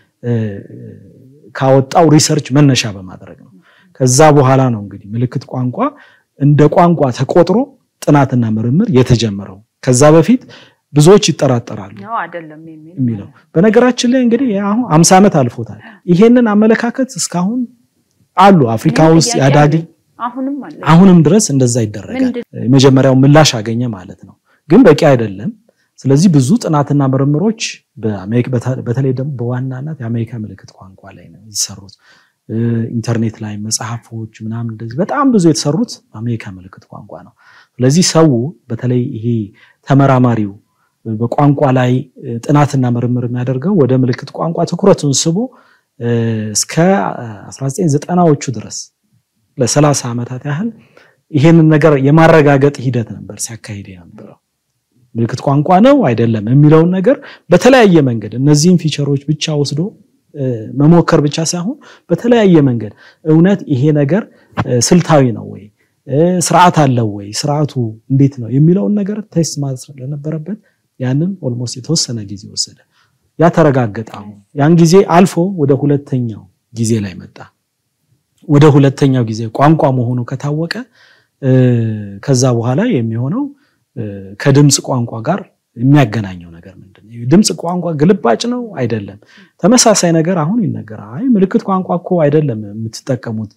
ካወጣው ሪሰርች መነሻ በማድረግ ነው። ከዛ በኋላ ነው እንግዲህ ምልክት ቋንቋ እንደ ቋንቋ ተቆጥሮ ጥናትና ምርምር የተጀመረው። ከዛ በፊት ብዙዎች ይጠራጠራሉ የሚለው በነገራችን ላይ እንግዲህ አሁን አምሳ ዓመት አልፎታል። ይሄንን አመለካከት እስካሁን አሉ አፍሪካ ውስጥ ያዳግ አሁንም ድረስ እንደዛ ይደረጋል። የመጀመሪያው ምላሽ አገኘ ማለት ነው፣ ግን በቂ አይደለም። ስለዚህ ብዙ ጥናትና ምርምሮች በተለይ ደግሞ በዋናነት የአሜሪካ ምልክት ቋንቋ ላይ ነው የሚሰሩት። ኢንተርኔት ላይ መጽሐፎች ምናምን እንደዚህ በጣም ብዙ የተሰሩት አሜሪካ ምልክት ቋንቋ ነው። ስለዚህ ሰው በተለይ ይሄ ተመራማሪው በቋንቋ ላይ ጥናትና ምርምር የሚያደርገው ወደ ምልክት ቋንቋ ትኩረቱን ስቦ እስከ 1990ዎቹ ድረስ ለሰላሳ ዓመታት ያህል ይሄንን ነገር የማረጋገጥ ሂደት ነበር ሲያካሂድ የነበረው። ምልክት ቋንቋ ነው አይደለም የሚለውን ነገር በተለያየ መንገድ እነዚህን ፊቸሮች ብቻ ወስዶ መሞከር ብቻ ሳይሆን በተለያየ መንገድ እውነት ይሄ ነገር ስልታዊ ነው ወይ፣ ስርዓት አለው ወይ፣ ስርዓቱ እንዴት ነው የሚለውን ነገር ቴስት ማድረግ ስለነበረበት ያንን ኦልሞስት የተወሰነ ጊዜ ወሰደ። ያ ተረጋገጠ። አሁን ያን ጊዜ አልፎ ወደ ሁለተኛው ጊዜ ላይ መጣ። ወደ ሁለተኛው ጊዜ ቋንቋ መሆኑ ከታወቀ ከዛ በኋላ የሚሆነው ከድምፅ ቋንቋ ጋር የሚያገናኘው ነገር ምንድን ነው? ድምፅ ቋንቋ ግልባጭ ነው አይደለም? ተመሳሳይ ነገር አሁን ይነገራል። አይ ምልክት ቋንቋ እኮ አይደለም የምትጠቀሙት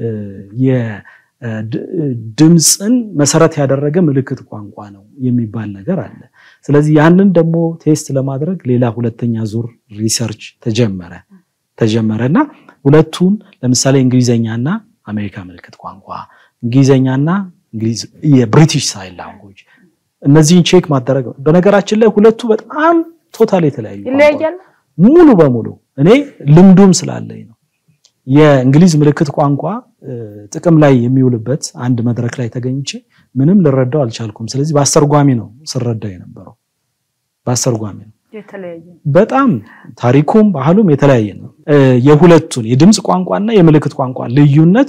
ድምፅን መሰረት ያደረገ ምልክት ቋንቋ ነው የሚባል ነገር አለ። ስለዚህ ያንን ደግሞ ቴስት ለማድረግ ሌላ ሁለተኛ ዙር ሪሰርች ተጀመረ ተጀመረ እና ሁለቱን ለምሳሌ እንግሊዘኛና አሜሪካ ምልክት ቋንቋ፣ እንግሊዘኛና የብሪቲሽ ሳይን ላንጉጅ እነዚህን ቼክ ማደረግ በነገራችን ላይ ሁለቱ በጣም ቶታል የተለያዩ ይለያያል ሙሉ በሙሉ እኔ ልምዱም ስላለኝ ነው። የእንግሊዝ ምልክት ቋንቋ ጥቅም ላይ የሚውልበት አንድ መድረክ ላይ ተገኝቼ ምንም ልረዳው አልቻልኩም። ስለዚህ በአስተርጓሚ ነው ስረዳው የነበረው በአስተርጓሚ ነው። በጣም ታሪኩም ባህሉም የተለያየ ነው። የሁለቱን የድምፅ ቋንቋና የምልክት ቋንቋ ልዩነት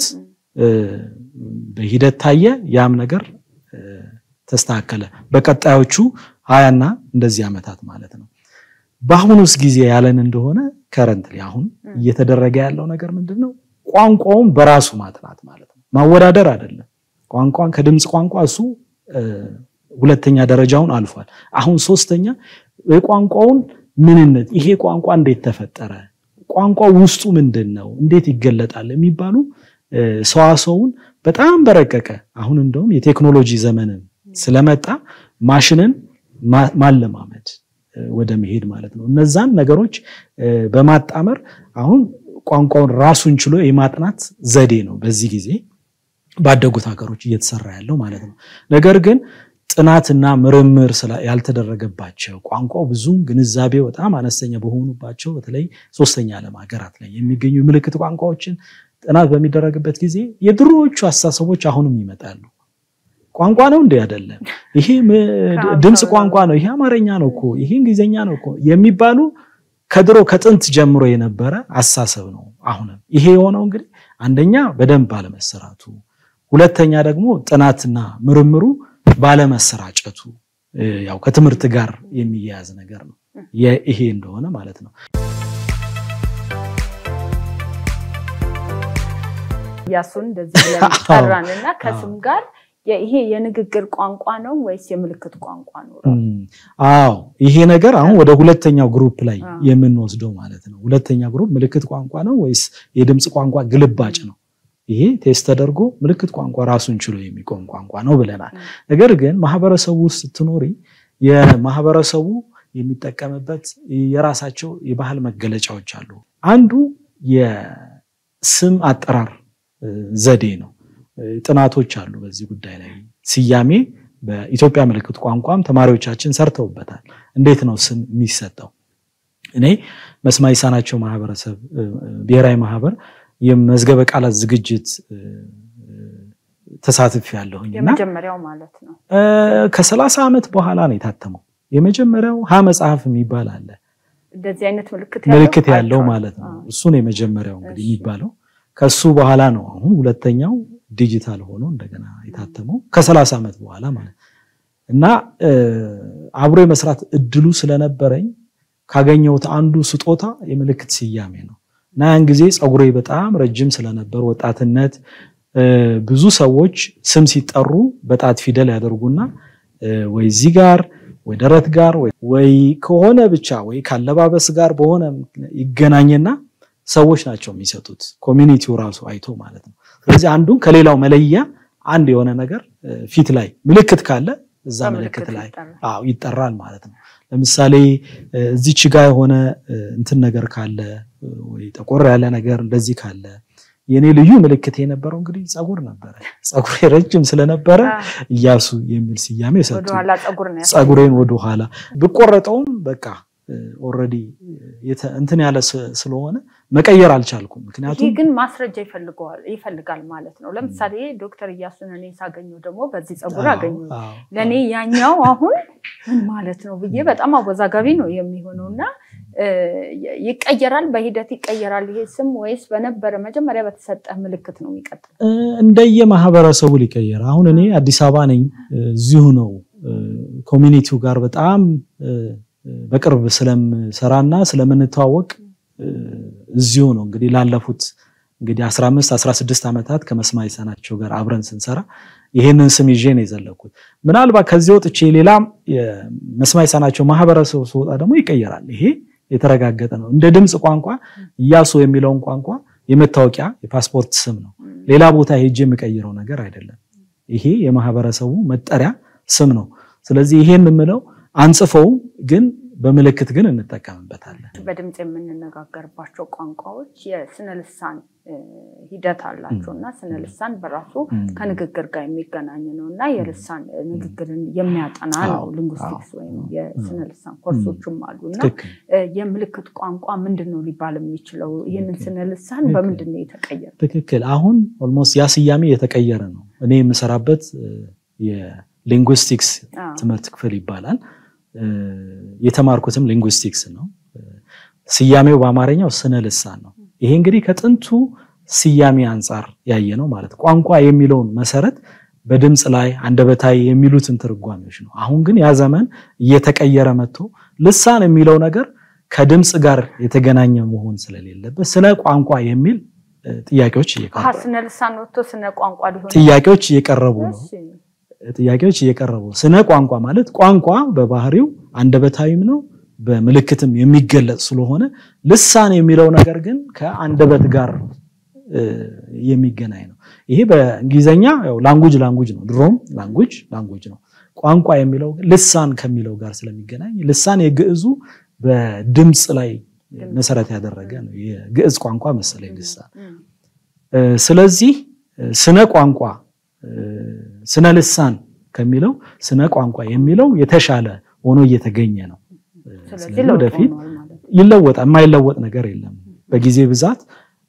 በሂደት ታየ። ያም ነገር ተስተካከለ። በቀጣዮቹ ሀያና እንደዚህ ዓመታት ማለት ነው። በአሁኑስ ጊዜ ያለን እንደሆነ ከረንት አሁን እየተደረገ ያለው ነገር ምንድን ነው? ቋንቋውን በራሱ ማጥናት ማለት ነው። ማወዳደር አይደለም። ቋንቋን ከድምፅ ቋንቋ እሱ ሁለተኛ ደረጃውን አልፏል። አሁን ሶስተኛ የቋንቋውን ምንነት፣ ይሄ ቋንቋ እንዴት ተፈጠረ፣ ቋንቋ ውስጡ ምንድን ነው፣ እንዴት ይገለጣል የሚባሉ ሰዋሰውን በጣም በረቀቀ አሁን እንደውም የቴክኖሎጂ ዘመንን ስለመጣ ማሽንን ማለማመድ ወደ መሄድ ማለት ነው። እነዛን ነገሮች በማጣመር አሁን ቋንቋውን ራሱን ችሎ የማጥናት ዘዴ ነው በዚህ ጊዜ ባደጉት ሀገሮች እየተሰራ ያለው ማለት ነው። ነገር ግን ጥናትና ምርምር ያልተደረገባቸው ቋንቋው ብዙም ግንዛቤ በጣም አነስተኛ በሆኑባቸው በተለይ ሶስተኛ ዓለም ሀገራት ላይ የሚገኙ የምልክት ቋንቋዎችን ጥናት በሚደረግበት ጊዜ የድሮዎቹ አስተሳሰቦች አሁንም ይመጣሉ። ቋንቋ ነው እንዴ? አይደለም። ይሄ ድምፅ ቋንቋ ነው፣ ይሄ አማርኛ ነው እኮ፣ ይሄ እንግሊዝኛ ነው እኮ የሚባሉ ከድሮ ከጥንት ጀምሮ የነበረ አስተሳሰብ ነው። አሁንም ይሄ የሆነው እንግዲህ አንደኛ በደንብ ባለመሰራቱ፣ ሁለተኛ ደግሞ ጥናትና ምርምሩ ባለመሰራጨቱ ያው ከትምህርት ጋር የሚያያዝ ነገር ነው ይሄ እንደሆነ ማለት ነው። እያሱን እንደዚህ ብለን ጠራን እና ከስም ጋር ይሄ የንግግር ቋንቋ ነው ወይስ የምልክት ቋንቋ ነው? አዎ ይሄ ነገር አሁን ወደ ሁለተኛው ግሩፕ ላይ የምንወስደው ማለት ነው። ሁለተኛ ግሩፕ ምልክት ቋንቋ ነው ወይስ የድምፅ ቋንቋ ግልባጭ ነው? ይሄ ቴስት ተደርጎ ምልክት ቋንቋ ራሱን ችሎ የሚቆም ቋንቋ ነው ብለናል። ነገር ግን ማህበረሰቡ ውስጥ ስትኖሪ የማህበረሰቡ የሚጠቀምበት የራሳቸው የባህል መገለጫዎች አሉ። አንዱ የስም አጠራር ዘዴ ነው። ጥናቶች አሉ በዚህ ጉዳይ ላይ ስያሜ በኢትዮጵያ ምልክት ቋንቋም ተማሪዎቻችን ሰርተውበታል። እንዴት ነው ስም የሚሰጠው? እኔ መስማት የተሳናቸው ማህበረሰብ ብሔራዊ ማህበር የመዝገበ ቃላት ዝግጅት ተሳትፍ ያለሁኝ የመጀመሪያው ማለት ነው። ከሰላሳ ዓመት በኋላ ነው የታተመው። የመጀመሪያው ሀ መጽሐፍ የሚባል አለ እንደዚህ አይነት ምልክት ያለው ማለት ነው። እሱን የመጀመሪያው እንግዲህ የሚባለው ከሱ በኋላ ነው አሁን ሁለተኛው ዲጂታል ሆኖ እንደገና የታተመው ከሰላሳ ዓመት በኋላ ማለት እና አብሮ የመስራት እድሉ ስለነበረኝ ካገኘሁት አንዱ ስጦታ የምልክት ስያሜ ነው እና ያን ጊዜ ፀጉሬ በጣም ረጅም ስለነበር ወጣትነት ብዙ ሰዎች ስም ሲጠሩ በጣት ፊደል ያደርጉና ወይ እዚህ ጋር ወይ ደረት ጋር ወይ ከሆነ ብቻ ወይ ካለባበስ ጋር በሆነ ይገናኝና ሰዎች ናቸው የሚሰጡት ኮሚኒቲው ራሱ አይቶ ማለት ነው። ስለዚህ አንዱን ከሌላው መለያ አንድ የሆነ ነገር ፊት ላይ ምልክት ካለ እዛ ምልክት ላይ አዎ ይጠራል ማለት ነው። ለምሳሌ እዚች ጋ የሆነ እንትን ነገር ካለ ወይ ጠቆር ያለ ነገር እንደዚህ ካለ የኔ ልዩ ምልክት የነበረው እንግዲህ ጸጉር ነበረ። ጸጉሬ ረጅም ስለነበረ እያሱ የሚል ስያሜ ሰጡ። ወደኋላ ጸጉር ነው ያሳየው። ጸጉሬን ወደኋላ ብቆረጠውም በቃ ኦልሬዲ እንትን ያለ ስ- ስለሆነ መቀየር አልቻልኩም። ይሄ ምክንያቱም ግን ማስረጃ ይፈልገዋል ይፈልጋል ማለት ነው። ለምሳሌ ዶክተር እያሱን እኔ ሳገኘው ደግሞ በዚህ ጸጉር አዎ፣ አገኘው አዎ፣ ለእኔ ያኛው አሁን ምን ማለት ነው ብዬ በጣም አወዛጋቢ ነው የሚሆነው እና እ፣ ይቀየራል፣ በሂደት ይቀየራል ይሄ ስም ወይስ በነበረ መጀመሪያ በተሰጠ ምልክት ነው የሚቀጥል? እ፣ እንደየ ማህበረሰቡ ሊቀየር። አሁን እኔ አዲስ አበባ ነኝ፣ እ፣ እዚሁ ነው እ፣ ኮሚኒቲው ጋር በጣም እ፣ በቅርብ ስለምሰራና ስለምንተዋወቅ እ፣ እዚሁ ነው እንግዲህ ላለፉት እንግዲህ 15 16 ዓመታት ከመስማት የተሳናቸው ጋር አብረን ስንሰራ ይሄንን ስም ይዤ ነው የዘለኩት። ምናልባት ከዚህ ወጥቼ ሌላም የመስማት የተሳናቸው ማህበረሰቡ ስወጣ ደግሞ ይቀየራል። ይሄ የተረጋገጠ ነው። እንደ ድምፅ ቋንቋ እያሱ የሚለውን ቋንቋ የመታወቂያ የፓስፖርት ስም ነው። ሌላ ቦታ ሄጄ የምቀይረው ነገር አይደለም። ይሄ የማህበረሰቡ መጠሪያ ስም ነው። ስለዚህ ይሄን የምለው አንጽፈውም፣ ግን በምልክት ግን እንጠቀምበታለን። በድምፅ የምንነጋገርባቸው ቋንቋዎች የስነ ልሳን እ፣ ሂደት አላቸው እና ስነ ልሳን በራሱ ከንግግር ጋር የሚገናኝ ነው እና የልሳን ንግግርን የሚያጠና ነው። አዎ፣ ሊንጉስቲክስ አዎ፣ ወይም የስነ ልሳን ኮርሶችም አሉ እና ትክክል። እ፣ የምልክት ቋንቋ ምንድን ነው ሊባል የሚችለው? ይህንን ስነ ልሳን ትክክል። በምንድን ነው የተቀየረ? ትክክል። አሁን ኦልሞስት ያ ስያሜ የተቀየረ ነው። እኔ የምሰራበት እ፣ የሊንጉስቲክስ አዎ። ትምህርት ክፍል ይባላል። እ፣ የተማርኩትም ሊንጉስቲክስ ነው። እ፣ ስያሜው በአማርኛው ስነ ልሳን ነው። ይሄ እንግዲህ ከጥንቱ ስያሜ አንጻር ያየ ነው ማለት ቋንቋ የሚለውን መሰረት በድምፅ ላይ አንደበታዊ የሚሉትን ትርጓሜዎች ነው። አሁን ግን ያ ዘመን እየተቀየረ መጥቶ ልሳን የሚለው ነገር ከድምፅ ጋር የተገናኘ መሆን ስለሌለበት ስለ ቋንቋ የሚል እ፣ ጥያቄዎች አሀ፣ እየቀረቡ ስነ ልሳን ወጥቶ ስነ ቋንቋ ሊሆን ጥያቄዎች እየቀረቡ ነው። እሺ። ጥያቄዎች እየቀረቡ ስነ ቋንቋ ማለት ቋንቋ በባህሪው አንደበታዊም ነው በምልክትም የሚገለጽ ስለሆነ ልሳን የሚለው ነገር ግን ከአንደበት ጋር እ፣ የሚገናኝ ነው። ይሄ በእንግሊዘኛ ያው ላንጉጅ ላንጉጅ ነው። ድሮም ላንጉጅ ላንጉጅ ነው። ቋንቋ የሚለው ግን ልሳን ከሚለው ጋር ስለሚገናኝ ልሳን የግዕዙ በድምፅ ላይ መሰረት ያደረገ ነው። የግዕዝ ቋንቋ መሰለኝ ልሳን እም፣ እ፣ ስለዚህ እ፣ ስነ ቋንቋ እ፣ ስነ ልሳን ከሚለው ስነ ቋንቋ የሚለው የተሻለ ሆኖ እየተገኘ ነው። እ፣ ስለዚህ ስለዚህ ለውጥ ወደፊት ሆኗል ማለት ነው። ይለወጣል። የማይለወጥ ነገር የለም። በጊዜ ብዛት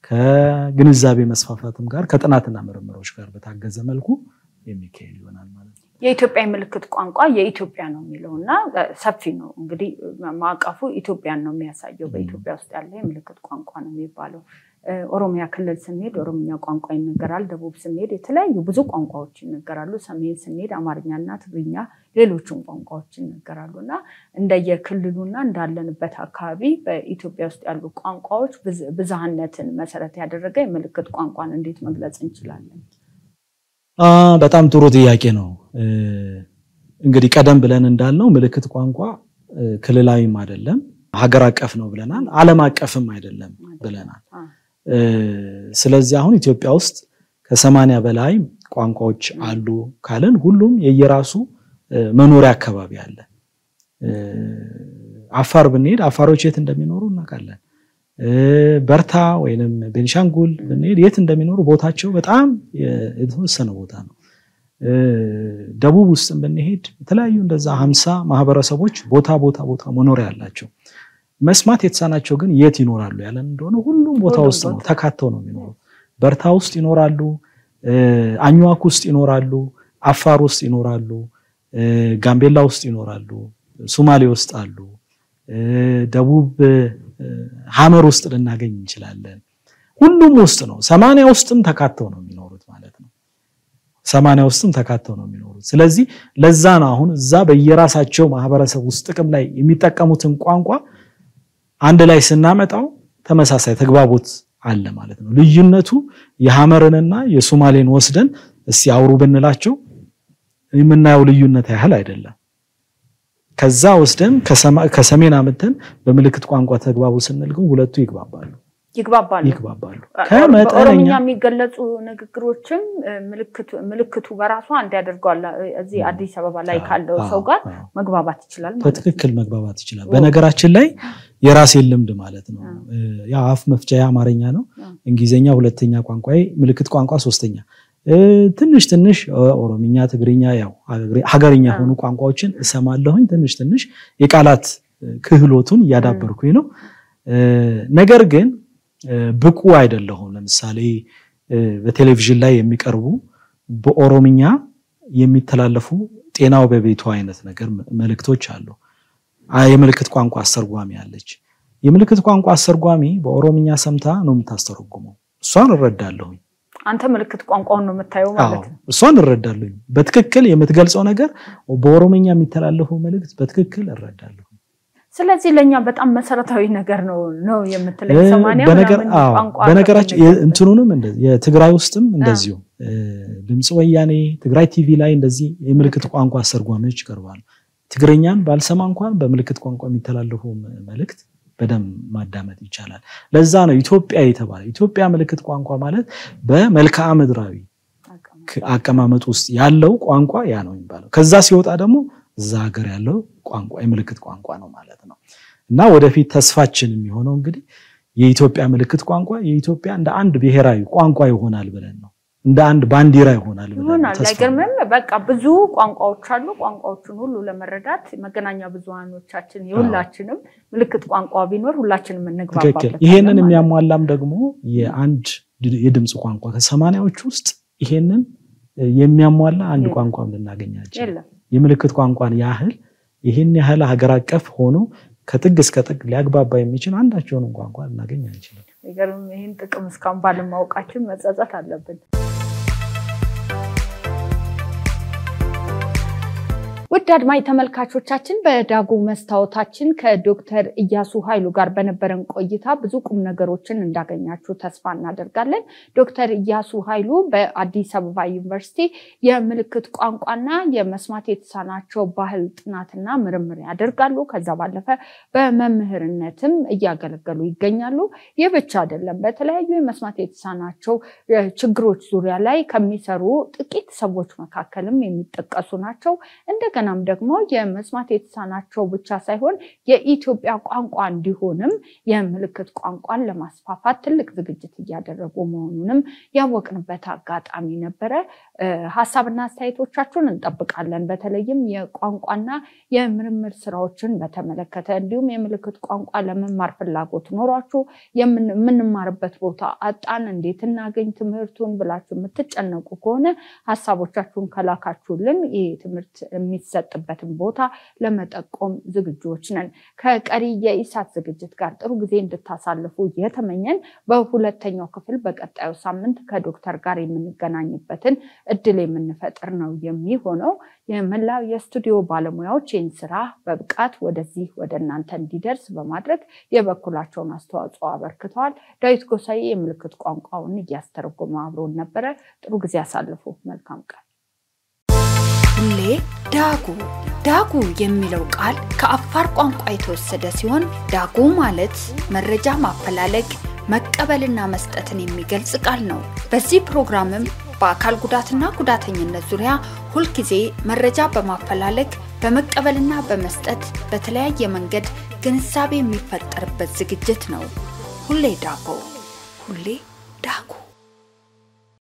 ከግንዛቤ መስፋፋትም ጋር ከጥናትና ምርምሮች ጋር በታገዘ መልኩ የሚካሄድ ይሆናል ማለት ነው። የኢትዮጵያ የምልክት ቋንቋ የኢትዮጵያ ነው የሚለው እና እ፣ ሰፊ ነው እንግዲህ እ፣ ማዕቀፉ ኢትዮጵያን ነው የሚያሳየው። በኢትዮጵያ ውስጥ ያለ የምልክት ቋንቋ ነው የሚባለው። እ፣ ኦሮሚያ ክልል ስንሄድ ኦሮምኛ ቋንቋ ይነገራል። ደቡብ ስንሄድ የተለያዩ ብዙ ቋንቋዎች ይነገራሉ። ሰሜን ስንሄድ አማርኛና ትግርኛ፣ ሌሎችም ቋንቋዎች ይነገራሉ እና እንደየክልሉና እንዳለንበት አካባቢ በኢትዮጵያ ውስጥ ያሉ ቋንቋዎች ብዝ- ብዝሃነትን መሰረት ያደረገ የምልክት ቋንቋን እንዴት መግለጽ እንችላለን? አ በጣም ጥሩ ጥያቄ ነው። እ፣ እንግዲህ ቀደም ብለን እንዳልነው ምልክት ቋንቋ እ፣ ክልላዊም አይደለም ሀገር አቀፍ ነው ብለናል። ዓለም አቀፍም አይደለም ብለናል። አ፣ እ፣ ስለዚህ አሁን ኢትዮጵያ ውስጥ ከሰማንያ በላይ ቋንቋዎች አሉ ካልን ሁሉም የየራሱ እ፣ መኖሪያ አካባቢ አለ። እ፣ አፋር ብንሄድ አፋሮች የት እንደሚኖሩ እናውቃለን። እ፣ በርታ ወይንም ቤንሻንጉል ብንሄድ የት እንደሚኖሩ ቦታቸው በጣም የ- የተወሰነ ቦታ ነው። እ፣ ደቡብ ውስጥም ብንሄድ የተለያዩ እንደዛ ሀምሳ ማህበረሰቦች ቦታ ቦታ ቦታ መኖሪያ አላቸው። መስማት የተሳናቸው ግን የት ይኖራሉ ያለን እንደሆነ ሁሉም ቦታ ሁሉም ውስጥ ነው ቦታ። ተካተው ነው የሚኖሩ። በርታ ውስጥ ይኖራሉ፣ እ፣ አኝዋክ ውስጥ ይኖራሉ፣ አፋር ውስጥ ይኖራሉ፣ እ፣ ጋምቤላ ውስጥ ይኖራሉ፣ ሱማሌ ውስጥ አሉ፣ እ፣ ደቡብ እ፣ ሀመር ውስጥ ልናገኝ እንችላለን። ሁሉም ውስጥ ነው። ሰማንያ ውስጥም ተካተው ነው የሚኖሩት ማለት ነው። ሰማንያ ውስጥም ተካተው ነው የሚኖሩት። ስለዚህ ለዛ ነው አሁን እዛ በየራሳቸው ማህበረሰብ ውስጥ ጥቅም ላይ የሚጠቀሙትን ቋንቋ አንድ ላይ ስናመጣው ተመሳሳይ ተግባቦት አለ ማለት ነው። ልዩነቱ የሐመርንና የሱማሌን ወስደን እስቲ አውሩ ብንላቸው የምናየው ልዩነት ያህል አይደለም። ከዛ ወስደን ከሰሜን አምጥተን በምልክት ቋንቋ ተግባቡ ስንል ግን ሁለቱ ይግባባሉ። ይግባባሉ ይግባባሉ። በኦሮምኛ ከመጠነኛ የሚገለጹ ንግግሮችም እ፣ ምልክቱ- ምልክቱ በራሱ አንድ ያደርገዋል። እዚህ አዲስ አበባ ላይ ካለው ሰው ጋር አዎ፣ መግባባት ይችላል ማለት ነው። በትክክል መግባባት ይችላል። በነገራችን ላይ የራሴን ልምድ ማለት ነው። ያው አፍ መፍቻ አማርኛ ነው፣ እንግሊዝኛ ሁለተኛ ቋንቋ፣ ምልክት ቋንቋ ሶስተኛ። እ፣ ትንሽ ትንሽ እ፣ ኦሮምኛ፣ ትግርኛ ያው ሀገሬ- ሀገርኛ የሆኑ ቋንቋዎችን እሰማለሁኝ። ትንሽ ትንሽ የቃላት እ፣ ክህሎቱን እያዳበርኩኝ ነው። እ፣ ነገር ግን እ፣ ብቁ አይደለሁም። ለምሳሌ እ፣ በቴሌቪዥን ላይ የሚቀርቡ በኦሮምኛ የሚተላለፉ ጤናው በቤቱ አይነት ነገር መልእክቶች አሉ። አ- የምልክት ቋንቋ አስተርጓሚ አለች። የምልክት ቋንቋ አስተርጓሚ በኦሮምኛ ሰምታ ነው የምታስተረጉመው። እሷን እረዳለሁኝ። አንተ ምልክት ቋንቋውን ነው የምታየው ማለት ነው። አዎ፣ እሷን እረዳለሁኝ። በትክክል የምትገልጸው ነገር በኦሮምኛ የሚተላለፈው መልእክት በትክክል እረዳለሁ። ስለዚህ ለእኛ በጣም መሰረታዊ ነገር ነው ነው የምትለኝ። እ፣ ሰማንያ በነገር- ምናምን አዎ፣ ቋንቋ በነገራችን ከፈለገ- እንትኑንም እንደዚህ የትግራይ ውስጥም እንደዚሁ እ፣ ድምፅ ወያኔ ትግራይ ቲቪ ላይ እንደዚህ የምልክት ቋንቋ አስተርጓሚዎች ይቀርባሉ። ትግርኛን ባልሰማ እንኳን በምልክት ቋንቋ የሚተላለፉ ም- መልእክት በደንብ ማዳመጥ ይቻላል። ለዛ ነው ኢትዮጵያ የተባለ ኢትዮጵያ ምልክት ቋንቋ ማለት በመልክዓ ምድራዊ ክ- አቀማመጥ ውስጥ ያለው ቋንቋ ያ ነው የሚባለው። ከዛ ሲወጣ ደግሞ እዛ ሀገር ያለው ቋንቋ የምልክት ቋንቋ ነው ማለት ነው። እና ወደፊት ተስፋችን የሚሆነው እንግዲህ የኢትዮጵያ ምልክት ቋንቋ የኢትዮጵያ እንደ አንድ ብሔራዊ ቋንቋ ይሆናል ብለን ነው እንደ አንድ ባንዲራ ይሆናል ብለን ነው ይሆናል ተስፋ አይገርምም? በቃ ብዙ ቋንቋዎች አሉ። ቋንቋዎቹን ሁሉ ለመረዳት መገናኛ ብዙሃኖቻችን የሁላችንም ምልክት ቋንቋ ቢኖር ሁላችንም ትክክል። እንግባባበታለን ይሄንን ማለት ነው። የሚያሟላም ደግሞ የአንድ ድ- የድምፅ ቋንቋ ከሰማንያዎች ውስጥ ይሄንን የሚያሟላ አንድ የለም። ቋንቋም ልናገኛችን የለም የምልክት ቋንቋን ያህል ይህን ያህል ሀገር አቀፍ ሆኖ ከጥግ እስከ ጥግ ሊያግባባ የሚችል አንዳቸውንም ቋንቋ ልናገኝ አንችልም። አይገርም? ይህን ጥቅም እስካሁን ባለማወቃችን መጸጸት አለብን። ውድ አድማጭ ተመልካቾቻችን በዳጉ መስታወታችን ከዶክተር እያሱ ኃይሉ ጋር በነበረን ቆይታ ብዙ ቁም ነገሮችን እንዳገኛችሁ ተስፋ እናደርጋለን። ዶክተር እያሱ ኃይሉ በአዲስ አበባ ዩኒቨርሲቲ የምልክት ቋንቋና የመስማት የተሳናቸው ባህል ጥናትና ምርምር ያደርጋሉ። ከዛ ባለፈ በመምህርነትም እያገለገሉ ይገኛሉ። ይህ ብቻ አይደለም። በተለያዩ የመስማት የተሳናቸው እ፣ ችግሮች ዙሪያ ላይ ከሚሰሩ ጥቂት ሰዎች መካከልም የሚጠቀሱ ናቸው። እንደገናም ደግሞ የመስማት የተሳናቸው ብቻ ሳይሆን የኢትዮጵያ ቋንቋ እንዲሆንም የምልክት ቋንቋን ለማስፋፋት ትልቅ ዝግጅት እያደረጉ መሆኑንም ያወቅንበት አጋጣሚ ነበረ። እ፣ ሀሳብና አስተያየቶቻችሁን እንጠብቃለን። በተለይም የቋንቋና የምርምር ስራዎችን በተመለከተ እንዲሁም የምልክት ቋንቋ ለመማር ፍላጎት ኖሯችሁ የምን- የምንማርበት ቦታ አጣን፣ እንዴት እናገኝ ትምህርቱን ብላችሁ የምትጨነቁ ከሆነ ሀሳቦቻችሁን ከላካችሁልን ይህ ትምህርት የሚሰጥበትን ቦታ ለመጠቆም ዝግጁዎች ነን። ከቀሪ የኢሳት ዝግጅት ጋር ጥሩ ጊዜ እንድታሳልፉ እየተመኘን በሁለተኛው ክፍል በቀጣዩ ሳምንት ከዶክተር ጋር የምንገናኝበትን እድል የምንፈጥር ነው የሚሆነው። የመላው የስቱዲዮ ባለሙያዎች ይህን ስራ በብቃት ወደዚህ ወደ እናንተ እንዲደርስ በማድረግ የበኩላቸውን አስተዋጽኦ አበርክተዋል። ዳዊት ጎሳዬ የምልክት ቋንቋውን እያስተረጎመ አብሮን ነበረ። ጥሩ ጊዜ አሳልፉ። መልካም ቀን። ሁሌ ዳጉ ዳጉ የሚለው ቃል ከአፋር ቋንቋ የተወሰደ ሲሆን ዳጉ ማለት መረጃ ማፈላለግ መቀበልና መስጠትን የሚገልጽ ቃል ነው። በዚህ ፕሮግራምም በአካል ጉዳትና ጉዳተኝነት ዙሪያ ሁልጊዜ መረጃ በማፈላለግ በመቀበልና በመስጠት በተለያየ መንገድ ግንዛቤ የሚፈጠርበት ዝግጅት ነው። ሁሌ ዳጉ ሁሌ ዳጉ